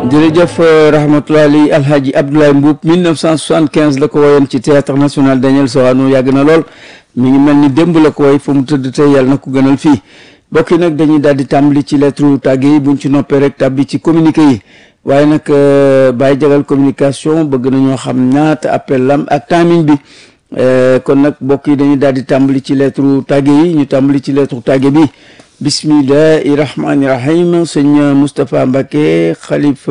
jërëjëf rahmatulah ali alhaji Abdoulaye Mboup 1975 la ko woyoon ci théâtre national Daniel Sorano yàgg na lool mi ngi mel ni démb la ko woy fu mu tëdd tey yàlla na ko gënal fii mbokk yi nag dañuy daal di tàmbali ci lettre tàgge yi buñ ci noppee rek tàbbi ci communiqué yi waaye nag bàyyi jagal communication bëgg nañoo xam ñaata appel lam ak timing bi kon nag mbokk yi dañuy daal di tàmbali ci lettre tàgge yi ñu tàmbali ci lettre tàgge bi bismillahi rahmaani rahim sëñ Moustapha Mbacke xalif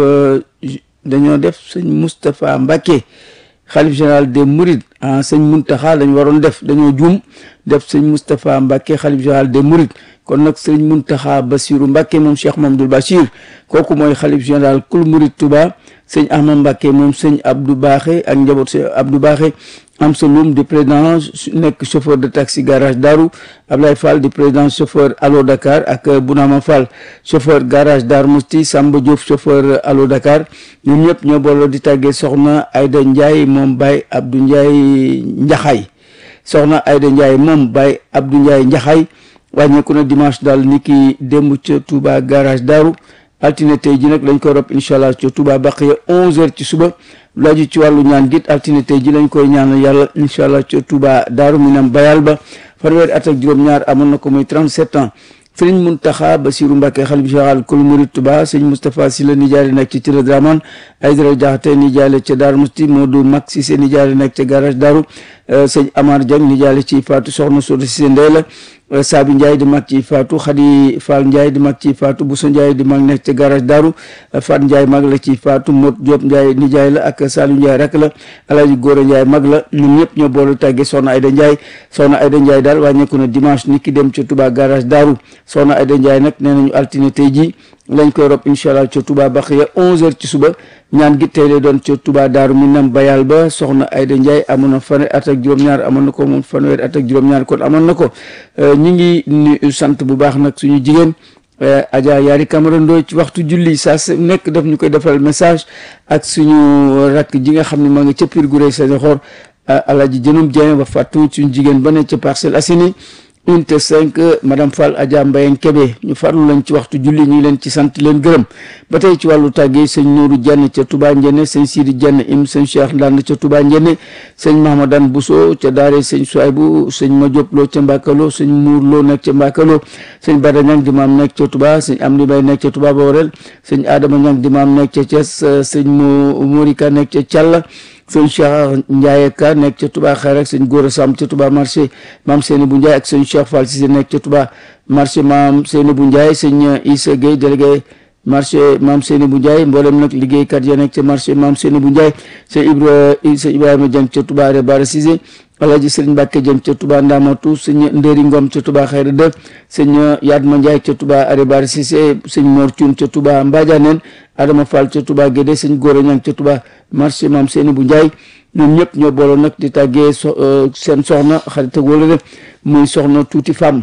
dañoo def sëñ Moustapha Mbacke xalif général des Mourides ah sëñ Muntaxa lañ waroon def dañoo juum def sëñ Moustapha Mbacke xalif général des Mourides kon nag sëñ Muntaxa Basiru Mbacke moom Cheikh Mamadou Bachir kooku mooy xalif général kul Mouride Touba sëñ Ahmad Mbacke moom sëñ Abdou Baaxe ak njaboot sëñ Abdou Baaxe am sa lum di président nekk chauffeur de taxi garage Darou Ablaye Fall di président chauffeur Allo Dakar ak Bounama Fall chauffeur garage Dar Mousti Samba Diouf chauffeur Allo Dakar ñoom ñëpp ñoo booloo di tàggee soxna Ayda Ndiaye moom Baye Abdou Ndiaye Njaxay soxna Ayda Ndiaye moom Baye Abdou Ndiaye Njaxay wàññeeku na dimanche daal ni ki démb ca Touba garage Darou altine tey ji nag lañ koy rob incha allah ca Touba Baqiya 11h ci suba lu aju ci wàllu ñaan git altine tey ji lañ koy ñaanal yàlla incha allah ca Touba Daaru Minam bayal ba fanweeri at ak juróom-ñaar amoon na ko muy 37 ans sëriñ Muntaxa Basiru Mbàkke xalif général kul murid Touba sëñ Moustapha Sylla nijaay nekk ci Tira Draman Aydara Jaxate nijaay ca Daaru Musti Modou Mag Cissé nijaay nekk ca garage Daaru sëñ Amar Dieng nijaay ci Faatu soxna Soda Cissé Ndey la Saabi Ndiaye di mag ci Faatu Xadi Fall Ndiaye di mag ci Faatu Bousso Ndiaye di mag nekk ca garage Daaru Fat Ndiaye mag la ci Faatu Mot Diop Ndiaye nijaay la ak Saliou Ndiaye rak la Alaaji Góora Ndiaye mag la ñun ñëpp ñoo boolu tàggee Soxna Ayda Ndiaye Soxna Ayda Ndiaye daal wàññeeku na dimanche ni ki dem ca Touba garage Daaru Soxna Ayda Ndiaye nag nee nañu altine tey jii lañ koy rob incha allah ca Touba Baxiya 11h ci suba ñaan gi tey lay doon ca Touba Daaru Minam bayal ba soxna Ayda Ndiaye amoon na fanweeri at ak juróom-ñaar amoon na ko moom fanweeri at ak juróom-ñaar kon amoon na ko ñi ngi nuyu sant bu baax nag suñu jigéen Adja Yaari Camara Ndoy ci waxtu julli saa su nekk daf ñu koy defal message ak suñu rakk ji nga xam ne maa ngi ca Pire Gureye Sadio Xor Alaaji Jënum Dieng ba fàttu suñu jigéen ba ne ca Parcelles Assainies unité 5 madame Fall Adja Mbayeng Kébé ñu farlu lañ ci waxtu julli ñu ngi leen ci sant leen gërëm ba tey ci wàllu tàggee sëñ Nourou Diagne ca Touba Ndiéné sëñ Sidi Diagne im sëñ Cheikh Ndand ca Touba Ndiéné sëñ Mahamadan Bousso ca Daare sëñ Souaybou sëñ Madiop Lo ca Mbakalo sëñ Mour Lo nekk ca Mbakalo sëñ Bada Ñang di maam nekk ca Touba sëñ Amdi Bay nekk ca Touba Baorel sëñ Adama Ñang di maam nekk ca Thiès sëñ Mo Morika nekk ca Thialla sëñ Cheikh Ndiaye ka nekk ca Touba xeer ak sëñ Gora Sam ca Touba marché maam Seyni bu Ndiaye ak sëñ Cheikh Fall Cissé nekk ca Touba marché maam Seyni bu Ndiaye sëñ Issa Gueye délégué marché maam Seyni bu Ndiaye mboolem nag liggéeykat ya nekk ca marché maam Seyni bu Ndiaye sëñ Ibra sëñ Ibrahima Dieng ca Touba Rebara Cissé Alaaji Sëriñ Mbàkke Dieng ca Touba Ndamatu sëñ Ndëri Ngom ca Touba Xayra de sëñ Yadma Ndiaye ca Touba Rebara Cissé sëñ Mor Thioune ca Touba Mbadianeen Adama Fall ca Touba Guédé sëñ Gora Ñang ca Touba marché maam Seyni bu Ndiaye ñoom ñëpp ñoo booloon nag di tàggee seen soxna xarit ak wala def muy soxna tuuti femme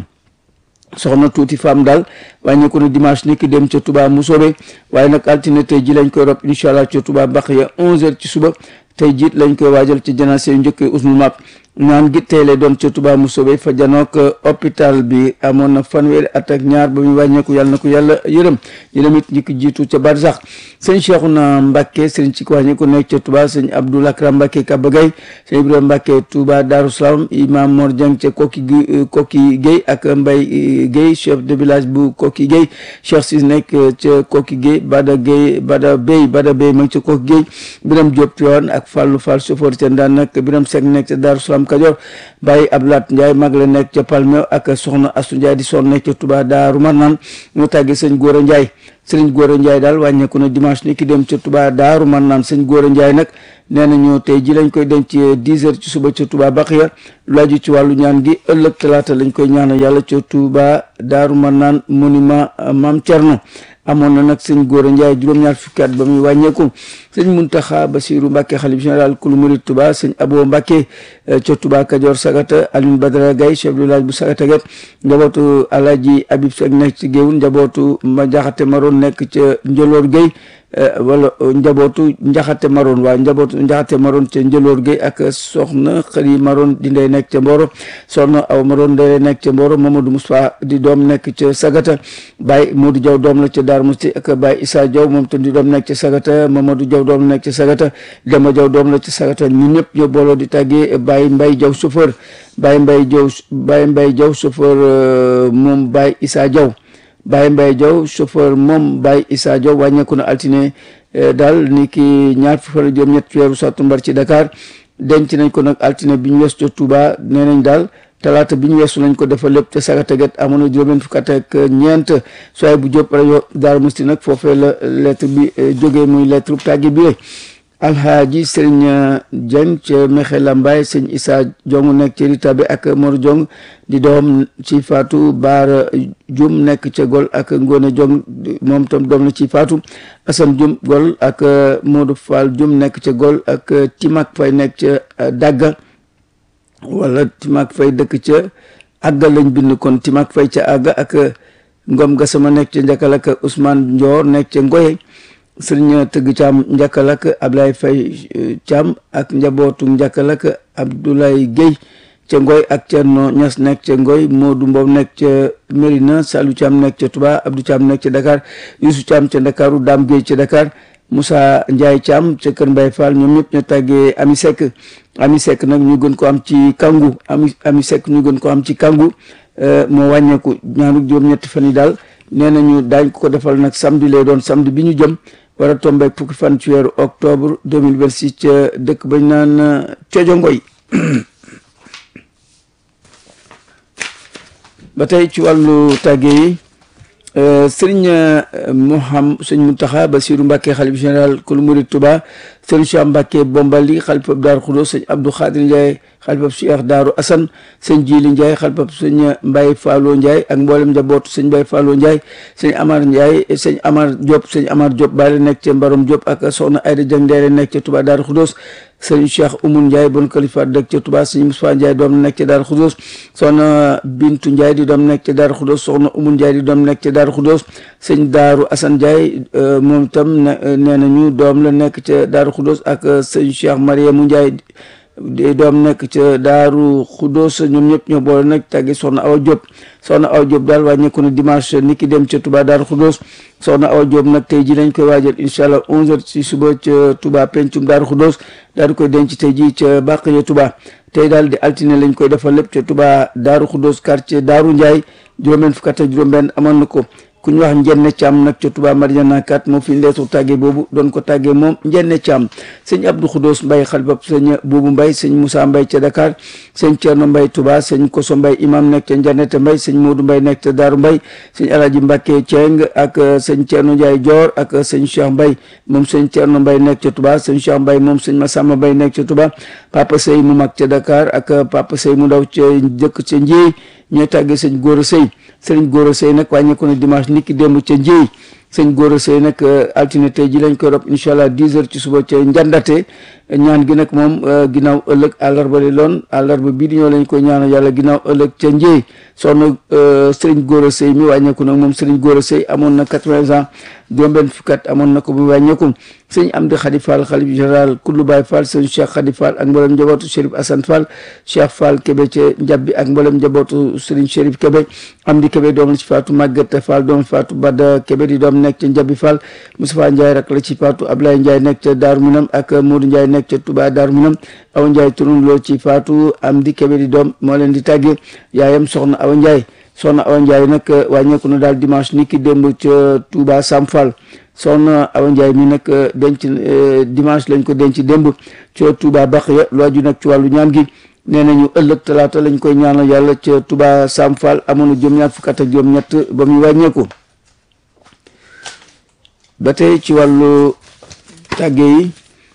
soxna tuuti femme daal wàññeeku na dimanche ni ki dem ca Touba Mousobé waaye nag altine tey ji lañ koy rob incha allah ca Touba Baxiya 11h ci suba tey jiit lañ koy waajal ci janaase yu njëkk usmul map ñaan gi tey lay doon ca Touba Mousobé fa janook hôpital bi amoon na fanweeri at ak ñaar ba muy wàññeeku yàlla na ko yàlla yërëm yërëm it ñi ko jiitu ca barsax sëñ Cheikhouna Mbacke sëñ ci ko wàññeeku nekk ca Touba sëñ Abdoul Akram Mbacke Kabagay sëñ Ibrahima Mbacke Touba Darou Salam imam Mor Dieng ca Koki Koki Gueye ak Mbaye Gueye chef de village bu Koki Gueye Cheikh Sis nekk ca Koki Gueye Bada Gueye Bada Bey Bada Bey ma ngi ca Koki Gueye Biram Diop Tiwaan ak Fallou Fall chauffeur ca Ndaan nag Biram Seck nekk ca Darou Salam Kajoor Baye Ablaat Ndiaye mag la nekk ca Palmeo ak soxna Astu Ndiaye di sonn nekk ca Touba Daaru Marnaan ñu tàgge sëñ Góora Ndiaye sëriñ Góora Ndiaye daal wàññeeku na dimanche ni ki dem ca Touba Daaru Marnaan sëñ Góora Ndiaye nag nee nañu tey ji lañ koy denc dix heures ci suba ca Touba Baxiya lu aju ci wàllu ñaan gi ëllëg talaata lañ koy ñaanal yàlla ca Touba Daaru Marnaan monument Maam Cerno amoon na nag sëñ Góora Ndiaye juróom-ñaar fukki at ba muy wàññeeku sëñ Muntaxa Basiru Mbàkke xalif général kulu murid Touba sëñ Abo Mbàkke ca Touba Kajoor Sagata Alioune Badara Gaye chef de village bu Sagata Gep njabootu Alaaji Abib Seck nekk ci Géewul njabootu ma jaxate maroon nekk ca Njoloor Gueye wala njabootu njaxate maroon waa njabootu njaxate maroon ca njëloor gi ak soxna xëri maroon di ndey nekk ca Mboro soxna aw maroon ndey nekk ca Mboro Mamadou Moussa di doom nekk ca Sagata Baye Modou Diaw doom la ca Dar Musti ak Baye Issa Diaw moom tam di doom nekk ca Sagata Mamadou Diaw doom nekk ca Sagata Demba Diaw doom la ca Sagata ñun ñëpp ñoo booloo di tàggee Baye Mbaye Diaw chauffeur Baye Mbaye Diaw Baye Mbaye Diaw chauffeur moom Baye Issa Diaw Baye Mbaye Diaw chauffeur moom Baye Issa Diaw wàññeeku na altine daal ni ki ñaar fukki fan ak juróom ñett weeru sàttumbar ci Dakar denc nañ ko nag altine bi ñu weesu ca Touba nee nañ daal talaata bi ñu weesu lañ ko defal lépp te sagataget amoon na juróom fukk ak ñeent sooy bu jóp rajo Daaru Musti nag foofee la lettre bi jógee muy lettre tàggi bi alhaaji sëriñ Dieng ca Mexe Lambaay sëñ Issa Jong nekk ci Rita bi ak Mor Jong di doom ci Faatu Baara Jum nekk ca Gol ak Ngone Jong moom tam doom la ci Faatu Asan Jum Gol ak Modou Fall Jum nekk ca Gol ak Timak Fay nekk ca Dagga wala Timak Fay dëkk ca Àgga lañ bind kon Timak Fay ca Àgga ak Ngom Gasama nekk ca Njakal ak Ousmane Ndior nekk ca Ngoye sëriñ tëgg caam njakkal ak Ablaye Fay caam ak njabootu njakkal ak Abdoulaye Guèye ca Ngoy ak Thierno Ñas nekk ca Ngoy Modou Mbow nekk ca Mérina Salou Caam nekk ca Touba Abdou Caam nekk ca Dakar Youssou Caam ca Dakaru Dame Guèye ca Dakar Moussa Ndiaye Caam ca Kër Mbaye Fall ñoom ñëpp ñu tàggee Ami Seck Ami Seck nag ñu gën ko am ci kangu Ami Ami Seck ñu gën ko am ci kangu moo wàññeeku ñaanu juróom-ñetti fan yi daal nee nañu daañ ko defal nag samedi lay doon samedi bi ñu jëm war a tombe fukki fan ci weeru octobre 2026 ca dëkk bañ naan Cojo Ngoy ba tey ci wàllu tàgge yi sëriñ Mouham sëñ Mountakha Bassirou Mbacké xalif général kulu murid Touba sëriñ Cheikh Mbacké Bombali xalifab Daaru Xudoos sëñ Abdou Khadir Ndiaye xalifab Cheikh Daaru Assane sëñ Jili Ndiaye xalifab sëñ Mbaye Fallo Ndiaye ak mboolem njabootu sëñ Mbaye Fallo Ndiaye sëñ Amar Ndiaye sëñ Amar Diop sëñ Amar Diop Baale nekk ca Mbarom Diop ak soxna Ayda Dieng Ndeere nekk ca Touba Daaru Xudoos sëñ Cheikh Oumoun Ndiaye bon kalifa dëkk ca Touba sëñ Moussa Ndiaye doom nekk ca Daaru Xudoos soxna Bintu Ndiaye di doom nekk ca Daaru Xudoos soxna Oumoun Ndiaye di doom nekk ca Daaru Xudoos sëñ Daaru Assane Ndiaye moom itam nee nañu doom la nekk ca Daaru Xudoos ak sëñ Cheikh Mariamou Ndiaye di doom nekk ca Daaru Xudoos ñoom ñëpp ñoo boole nag tàggi soxna Awa Diop soxna Awa Diop daal wàññeeku na dimanche ni ki dem ca Touba Daaru Xudoos soxna Awa Diop nag tey ji lañ koy waajal incha allah 11h ci suba ca Touba pencum Daaru Xudoos daal di koy denc tey ji ca Bàqiya Touba tey daal di altine lañ koy defal lépp ca Touba Daaru Xudoos quartier Daaru Ndiaye juróom-benn fukk ak juróom-benn amoon na ko ku ñu wax njenne caam nag ca Touba Mariana kat moo fi leetu tàggee boobu doon ko tàggee moom njenne caam sëñ Abdou Khoudous Mbaye xalifab sëñ boobu Mbaye sëñ Moussa Mbaye ca Dakar sëñ Thierno Mbaye Touba sëñ Koso Mbaye imam nekk ca Njanete Mbaye sëñ Modou Mbaye nekk ca Daaru Mbaye sëñ Alaaji Mbacke Thieng ak sëñ Thierno Ndiaye Dior ak sëñ Cheikh Mbaye moom sëñ Thierno Mbaye nekk ca Touba sëñ Cheikh Mbaye moom sëñ Massamba Mbaye nekk ca Touba Papa Sey mu mag ca Dakar ak Papa Sey mu ndaw ca dëkk ca Ndiéy ñooy tàggee sëñ Gora Sey sëriñ Gora Sey nag wàññeeku na dimanche niki démb ca Ndiéy sëñ Gora Sey nag altine tey ji lañ koy rob incha allah 10 heures ci suba ca njandate ñaan gi nag moom ginnaaw ëllëg àllarba li loon àllarba bii di ñëw lañ koy ñaanal yàlla ginnaaw ëllëg ca Ndiéy soxna sëriñ Gora Sey mi wàññeeku nag moom sëriñ Gora Sey amoon na 80 ans juróom-benn fukki at amoon na ko bu wàññeeku sëñ Amdi Khady Fall xalif général kullu Baye Fall sëñ Cheikh Khady Fall ak mboolem njabootu Chérif Assane Fall Cheikh Fall Kébé ca Njabbi ak mboolem njabootu sëriñ Chérif Kébé Amdi Kébé doom la ci faatu Maguette Fall doom faatu Bada Kébé di doom nekk ca Njabbi Fall Moustapha Ndiaye rak la ci faatu Ablaye Ndiaye nekk ca Daaru Minam ak Modou Ndiaye nekk ca Touba Daaru Minam Awa Ndiaye turun loo ci faatu Amdi Kébé di doom moo leen di tàggee yaayam soxna Awa Ndiaye soxna Awa Ndiaye nag wàññeeku na daal dimanche ni ki démb ca Touba Sam Fall soxna Awa Ndiaye mi nag denc dimanche lañ ko denc démb ca Touba Baxiya lu aju nag ci wàllu ñaan gi nee nañu ëllëg talaata lañ koy ñaanal yàlla ca Touba Sam Fall amoon na juróom-ñaar fukk ak juróom-ñett ba muy wàññeeku ba tey ci wàllu tàgge yi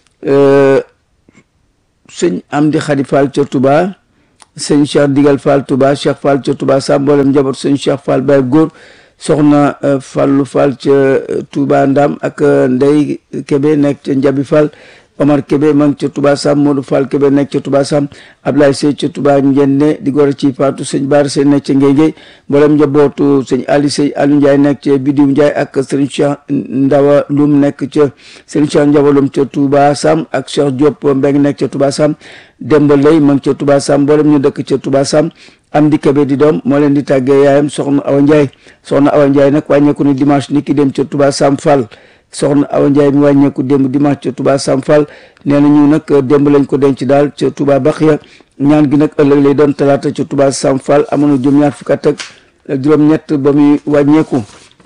sëñ Amdi Khady Fall ca Touba sëñ Cheikh Digal Fall Touba Cheikh Fall ca Touba sa mboolem njaboot sëñ Cheikh Fall Baye góor soxna Fallu Fall ca Touba Ndam ak Ndey Kebe nekk ca Njabi Fall Omar Kébé ma ngi ca Touba Sam Modou Fall Kébé nekk ca Touba Sam Ablaye Sey ca Touba Njenne di goro ci Fatou sëñ Baara Sey nekk ca Ngéngé mboolem njabootu sëñ Ali Sey Aliou Ndiaye nekk ca Bidiw Ndiaye ak sëriñ Cheikh Ndawa Loum nekk ca sëriñ Cheikh Ndawa Loum ca Touba Sam ak Cheikh Diop Mbeng nekk ca Touba Sam Demba Lay ma ngi ca Touba Sam mboolem ñu dëkk ca Touba Sam am di Kébé di doom moo leen di tàggee yaayam soxna Awa Ndiaye soxna Awa Ndiaye nag wàññeeku ni dimanche ni ki dem ca Touba Sam Fall soxna Awa Ndiaye mi wàññeeku démb dimanche ca Touba Sam Fall nee na ñu nag démb lañ ko denc daal ca Touba Baxiya ñaan gi nag ëllëg lay doon talaata ca Touba Sam Fall amoon na juróom-ñaar fukk ak juróom-ñett ba muy wàññeeku.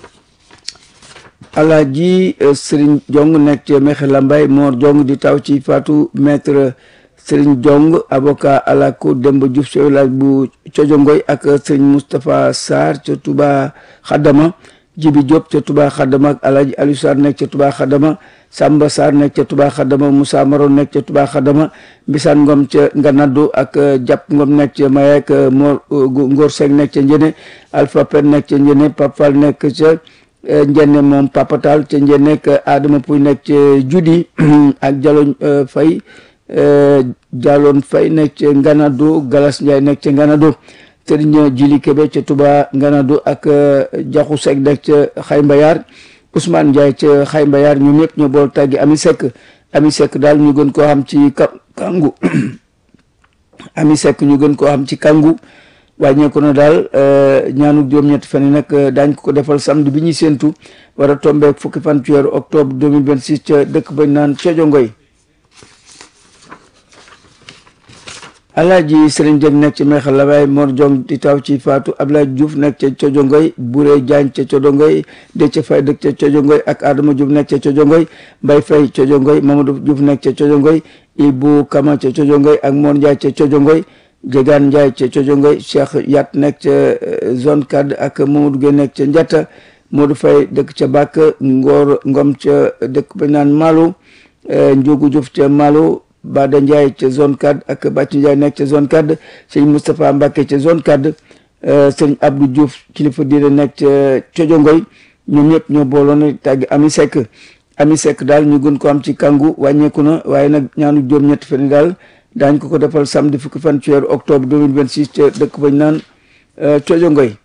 Alaaji Serigne Jong nekk ca Mexe Lambaye Mor Jong di taw ci Fatou maître Serigne Jong avocat à la cour Demba Diouf ci village bu Cojongoy ak Serigne Moustapha Sarr ca Touba Xadama. Jibi Diop ca Touba Xadama ak Alaaji Aliou Sarr nekk ca Touba Xadama Samba Sarr nekk ca Touba Xadama Moussa Maron nekk ca Touba Xadama Mbisaan Ngom ca Nganaddu ak Jàpp Ngom nekk ca Maye ak Mor Ngor Seck nekk ca Njene Alpha Pen nekk ca Njene Pap Fall nekk ca Njene moom Papatal ca Njene ak Adama Puy nekk ca Judi ak Jaloñ Fay Jaloon Fay nekk ca Nganaddu Galas Ndiaye nekk ca Nganaddu Sëriñ Jili Kebe ca Touba Nganadu ak Jaxu Seck nekk ca Xay Mbayar Ousmane Ndiaye ca Xay Mbayar ñoom ñëpp ñoo bool tàggi Ami Seck Ami Seck daal ñu gën koo xam ci kangu Ami Seck ñu gën koo xam ci kangu wàññeeku na daal ñaanu juróom-ñetti fan yi nag daañ ko ko defal samedi bi ñuy séentu war a tombeek fukki fan ci weeru octobre 2026 ca dëkk bañ naan Cojongoy Alaaji Sëriñ Jeng nekk ci Meexal Labaay Mor Jong di taw ci Faatu Ablaye Diouf nekk ca Cojongoy Buré Jaañ ca Cojongoy Déthié Fay dëkk ca Cojongoy ak Adama Diouf nekk ca Cojongoy Mbay Fay Cojongoy Mamadou Diouf nekk ca Cojongoy Ibu Kama ca Cojongoy ak Mor Njaay ca Cojongoy Jegaan Njaay ca Cojongoy Cheikh Yat nekk ca zone CAD ak Mamadou Gueye nekk ca Njatta Modou Fay dëkk ca Bàkk Ngor Ngom ca dëkk ba naan Malo Njugu Diouf ca Malo Bada Ndiaye ca zone 4 ak Bàcc Ndiaye nekk ca zone 4 sëñ Moustapha Mbacke ca zone 4 sëñ Abdou Diouf kilifa diine nekk ca Cojongoy ñoom ñëpp ñoo booloon tàgg Ami Seck Ami Seck daal ñu gën ko am ci kangu wàññeeku na waaye nag ñaanu juróom-ñetti fan daal daañ ko ko defal samedi fukki fan ci weeru octobre 2026 ca dëkk bañ naan Cojongoy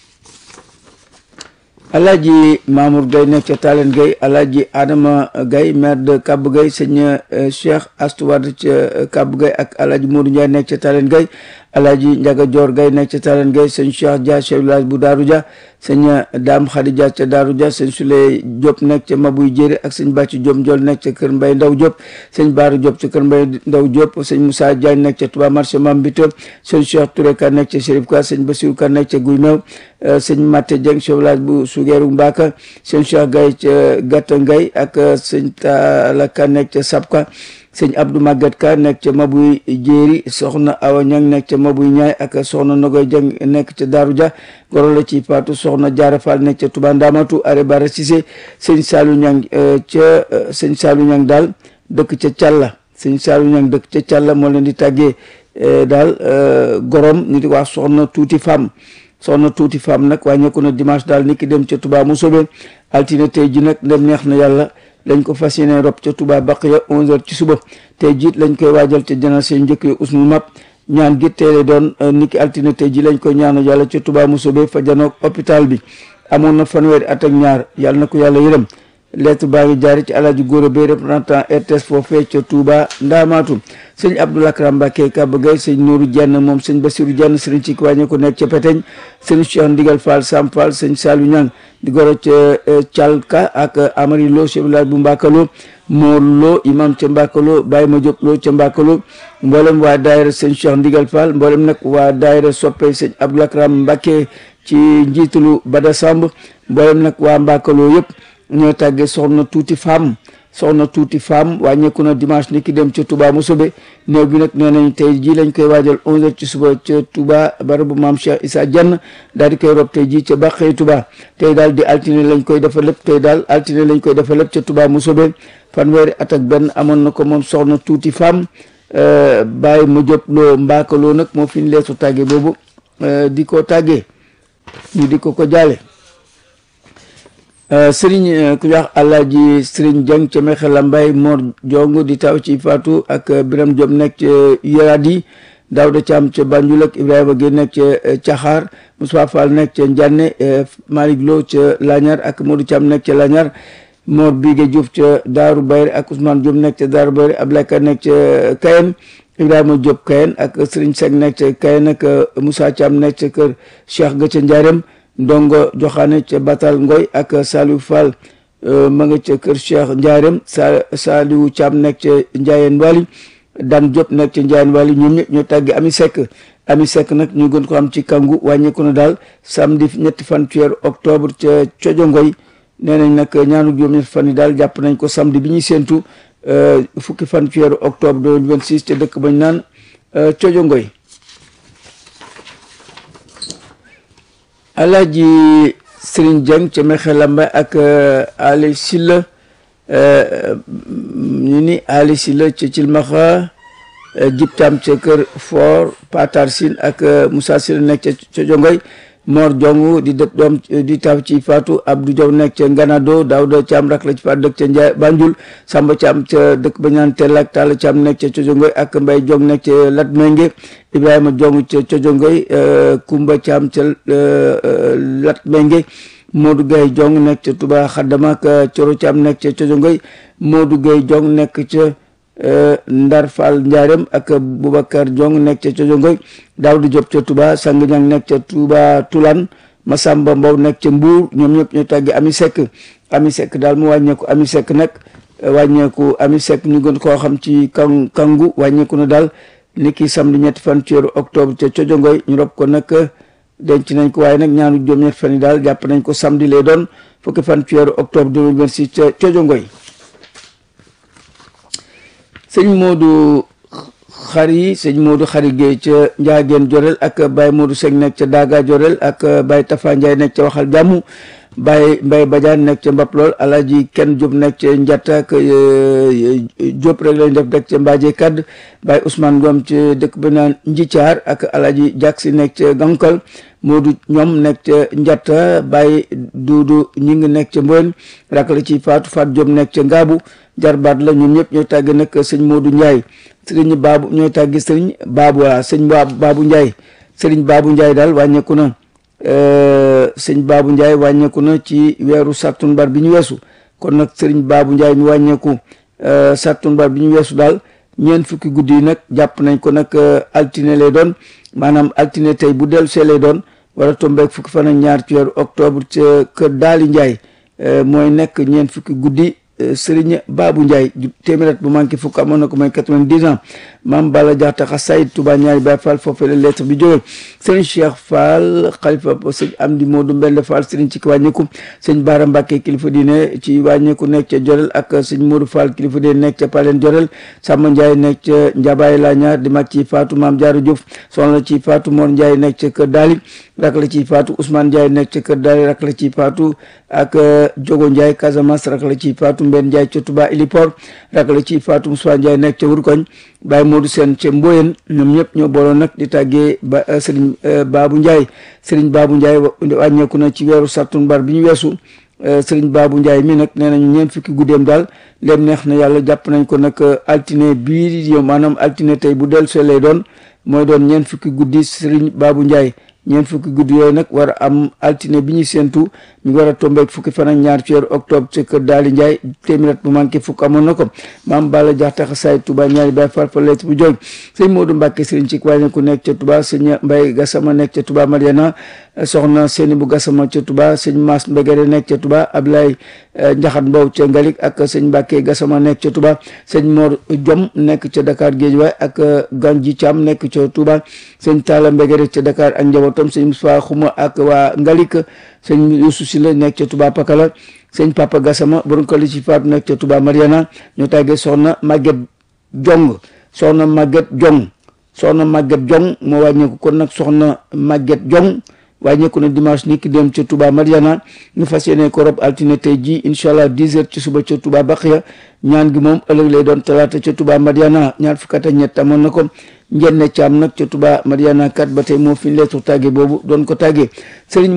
Alaaji Mamour Gaye nekk ca Talen Gaye Alaaji Adama Gaye maire de Kab Gaye sëñ Cheikh Astouad ca Kab Gaye ak Alaaji Modou Ndiaye nekk ca Talen Gaye Alaaji Njaga Joor Gaye nekk ca Talen Gaye sëñ Cheikh Dia chef village bu Daaru Dia sëñ Dame Khady Dia ca Daaru Dia sëñ Souley Diop nekk ca Mabuy Jéeri ak sëñ Bàcci Diop Ndiol nekk ca Kër Mbay Ndaw Diop sëñ Baaru Diop ca Kër Mbay Ndaw Diop sëñ Moussa Diagne nekk ca Touba marché Mambito sëñ Cheikh Touré Ka nekk ca Chérif Ka sëñ Bassirou Ka nekk ca Guy Meew sëñ Maté Dieng chef village bu Sugeeru Mbaka sëñ Cheikh Gaye ca Gatta Ngay ak sëñ Talla Ka nekk ca Sapka sëñ Abdou Maguette Ka nekk ca Mabuy Jéeri soxna Awa Ñang nekk ca Mabuy Ñaay ak soxna Nogoy Jeng nekk ca Daaru Dia goro la ci Faatu soxna Jaara Fall nekk ca Touba Ndamatu are bara Cissé sëñ Saalu Ñang ca sëñ Saalu Ñang daal dëkk ca Càlla sëñ Saalu Ñang dëkk ca Càlla moo leen di tàggee daal gorom ñu di wax soxna tuuti femme soxna tuuti femme nag wàññeeku na dimanche daal niki dem ca Touba Mousobé altine tey ji nag ndem neex na yàlla lañ ko fas yéene rob ca Touba Baqiya 11h ci suba tey jiit lañ koy waajal ca génération njëkk yi usnu map ñaan gi teele doon niki altine tey ji lañ koy ñaanu yàlla ca Touba Mousobé fa janoog hôpital bi amoon na fanweeri at ak ñaar yàlla na ko yàlla yërëm lettre baa ngi jaari ci alaaji góor bay représentant RTS foofee ca Touba Ndaamaatu sëñ Abdoul Akram Mbacké Kaba Gueye sëñ Nourou Dieng moom sëñ Bassirou Dieng sëriñ ci wàññi ko nekk ca Peteñ sëñ Cheikh Ndigal Fall Sam Fall sëñ Salou Niang di goro ca Thialka ak Amari Lo chef village bu Mbakalo Mor Lo imam ca Mbakalo Baye Ma Diop Lo ca Mbakalo mboolem waa daayira sëñ Cheikh Ndigal Fall mboolem nag waa daayira soppe sëñ Abdoul Akram Mbacké ci njiitalu Bada Samb mboolem nag waa Mbakalo yëpp ñoo tàggee soxna tuuti femme soxna tuuti femme wàññeeku na dimanche ni ki dem ca Touba Mousobé néew bi nag nee nañ tey jii lañ koy waajal 11h ci suba ca Touba barabu maam Cheikh Issa Dieng daal di koy rob tey jii ca Baqey Touba tey daal di altine lañ koy defa lépp tey daal altine lañ koy defa lépp ca Touba Mousobé fanweeri at ak benn amoon na ko moom soxna tuuti femme bàyyi ma jot loo mbaakaloo nag moo fi ñu leesu tàggee boobu di ko tàggee ñu di ko ko jaale sëriñ ku wax alaaji sëriñ Dieng ca Mexe Lambay Mor Jong di taw ci Fatou ak Biram Diop nekk ca Yaradi Daouda Thiam ca Banjul ak Ibrahima Gueye nekk ca Caxaar Moussa Fall nekk ca Ndiane Malick Lo ca Lagnar ak Modou Thiam nekk ca Lagnar Mor Bigué Diouf ca Daaru Bayri ak Ousmane Diop nekk ca Daaru Bayri Ablaye Ka nekk ca Kayen Ibrahima Diop Kayen ak Serigne Seck nekk ca Kayen ak Moussa Thiam nekk ca kër Cheikh ga ca Ndiarème Ndongo Joxaane ca Batal Ngoy ak Saliou Fall ma nga ca kër Cheikh Ndiarème sa Saliou Thiam nekk ca Ndiayeen Wali Dan Diop nekk ca Ndiayeen Wali ñoom ñëpp ñoo tàggi Ami Seck Ami Seck nag ñu gën ko am ci kangu wàññeeku na daal samedi ñetti fan ci weeru octobre ca Cojo Ngoy nee nañ nag ñaanu juróom-ñetti fan yi daal jàpp nañ ko samedi bi ñuy séentu fukki fan ci weeru octobre 2026 ca dëkk bañ naan Cojo Ngoy Alaaji Serigne Dieng ca Mexe Lamba ak Ali Silla ñu ni Ali Silla ca Cilmaxa Jib Tam ca kër Fort Patar Sin ak Moussa Silla nekk ca Cojo Ngoy Mor Jong di dëkk doom di taw ci Fatou Abdou Diaw nekk ca Nganado Daouda Thiam rak la ci Fatou dëkk ca Ndiaye Banjul Samba Thiam ca dëkk ba ñaan Tell ak Talla Thiam nekk ca Cojongoy ak Mbaye Jong nekk ca Latmengue Ibrahima Jong ca Cojongoy Kumba Thiam ca Latmengue Modou Gueye Jong nekk ca Touba Xaddama ak Coro Thiam nekk ca Cojongoy Modou Gueye Jong nekk ca Ndar Fall Ndiarème ak Boubacar Jong nekk ca Cojongoy Daouda Diop ca Touba Sang Ñang nekk ca Touba Tulan Masamba Mbow nekk ca Mbour ñoom ñëpp ñu tàggi Ami Seck Ami Seck daal mu wàññeeku Ami Seck nag wàññeeku Ami Seck ñu gën koo xam ci kan kangu wàññeeku na daal ni ki samedi ñetti fan ci weeru octobre ca Cojongoy ñu rob ko nag denc nañ ko waaye nag ñaanu juróom-ñetti fan yi daal jàpp nañ ko samedi lay doon fukki fan ci weeru octobre 2026 ca Cojongoy sëñ Modou xari sëñ Modou xari Gueye ca Njaageen Jorel ak Baye Modou Seck nekk ca Daga Jorel ak Baye Tafa Ndiaye nekk ca Waxal Jàmm Baye Mbaye Badiane nekk ca Mbap lool Alaaji Kenn Diop nekk ca Njatta ak Diop rek lañ def dëkk ca Mbaaje Kadd Baye Ousmane Ngom ca dëkk ba naan Njithiar ak Alaaji Jaksi nekk ca Gankal Modou ñoom nekk ca Njatta Baye Duudu ñi ngi nekk ca Mboyen rak la ci Fatou Fatou Diop nekk ca Ngaabu jarbaat la ñoom ñëpp ñooy tàgg nag sëñ Modou Ndiaye sëriñ Baabu ñooy tàggi sëriñ Baabu waa sëñ Baabu Ndiaye sëriñ Baabu Ndiaye daal wàññeeku na sëñ Baabu Ndiaye wàññeeku na ci weeru sattumbar bi ñu weesu kon nag sëriñ Baabu Ndiaye mi wàññeeku sattumbar bi ñu weesu daal ñeent fukki guddi yi nag jàpp nañ ko nag altine lay doon maanaam altine tey bu dellu see lay doon war a tombeek fukki fan ak ñaar ci weeru octobre ca kër Daali Ndiaye mooy nekk ñeent fukki guddi Sëriñ Baabu Ndiaye téeméer bu manqué fukk amoon na ko mooy quatre-vingt-dix ans maam Balla Jaxta Xasaayid Touba ñaari Baay Fall foofee la lettre bi jógee sëriñ Cheikh Fall xalifa sëñ Amdi Moodu Mbende Fall sëriñ ci wàññeeku sëñ Baara Mbàkke kilifa diine ci wàññeeku nekk ca Jorel ak sëñ Moodu Fall kilifa diine nekk ca Palen Jorel Samba Ndiaye nekk ca Njabaay la ñaar di mag ci Faatu Maam Jaara Diouf soxna ci Faatu Mor Ndiaye nekk ca Kër Daali rak la ci Faatu Ousmane Ndiaye nekk ca Kër Daali rak la ci Faatu ak Jogo Ndiaye Casamance rak la ci Faatu Mbeen Ndiaye ca Touba Ilipor rak la ci Fatou Moussa Ndiaye nekk ca Wurkoñ Baye Modou Sène ca Mboyen ñoom ñëpp ñoo booloon nag di tàggee ba Serigne Babou Ndiaye Serigne Babou Ndiaye wàññeeku na ci weeru sattumbar bi ñu weesu Serigne Babou Ndiaye mi nag nee nañu ñeent fukki guddeem daal leen neex na yàlla jàpp nañ ko nag altine bii yow maanaam altine tey bu dellu see lay doon mooy doon ñeent fukki guddi Serigne Babou Ndiaye ñeent fukki guddi yooyu nag war a am altine bi ñuy séentu mi war a tombeek fukki fan ak ñaar ci weeru octobre ci kër Daali Ndiaye téeméer bu manqué fukk amoon na ko maam Balla Jaxta Xasaay Touba ñaari Baay Faal fa lettre bu jóg sëñ Modou Mbacke sëriñ ci wàññi ku nekk ca Touba sëñ Mbaye Gassama nekk ca Touba Mariana soxna Séni bu Gassama ca Touba sëñ Mass Mbégéré nekk ca Touba Ablaye Njaxat Mbow ca Ngalik ak sëñ Mbacke Gassama nekk ca Touba sëñ Mor Diom nekk ca Dakar Guédiawaye ak Ganji Thiam nekk ca Touba sëñ Talla Mbégéré ca Dakar ak njabootam sëñ Moussa Xuma ak waa Ngalik sëñ Youssou Sylla nekk ca Touba Pakala sëñ Papa Gassama borom ko li ci faatu nekk ca Touba Mariana ñoo tàggee soxna Maguette Jong soxna Maguette Jong soxna Maguette Jong moo wàññeeku kon nag soxna Maguette Jong wàññeeku na dimanche ni ki dem ca Touba Mariana ñu fas yéene ko rob altine tey ji incha allah 10 heures ci suba ca Touba Baxiya ñaan gi moom ëllëg lay doon talaata ca Touba Mariana ñaar fukk ak ñett amoon na ko njenne caam nag ca Touba Mariana kat ba tey moo fi ñu leetu tàgge boobu doon ko tàggee sëriñ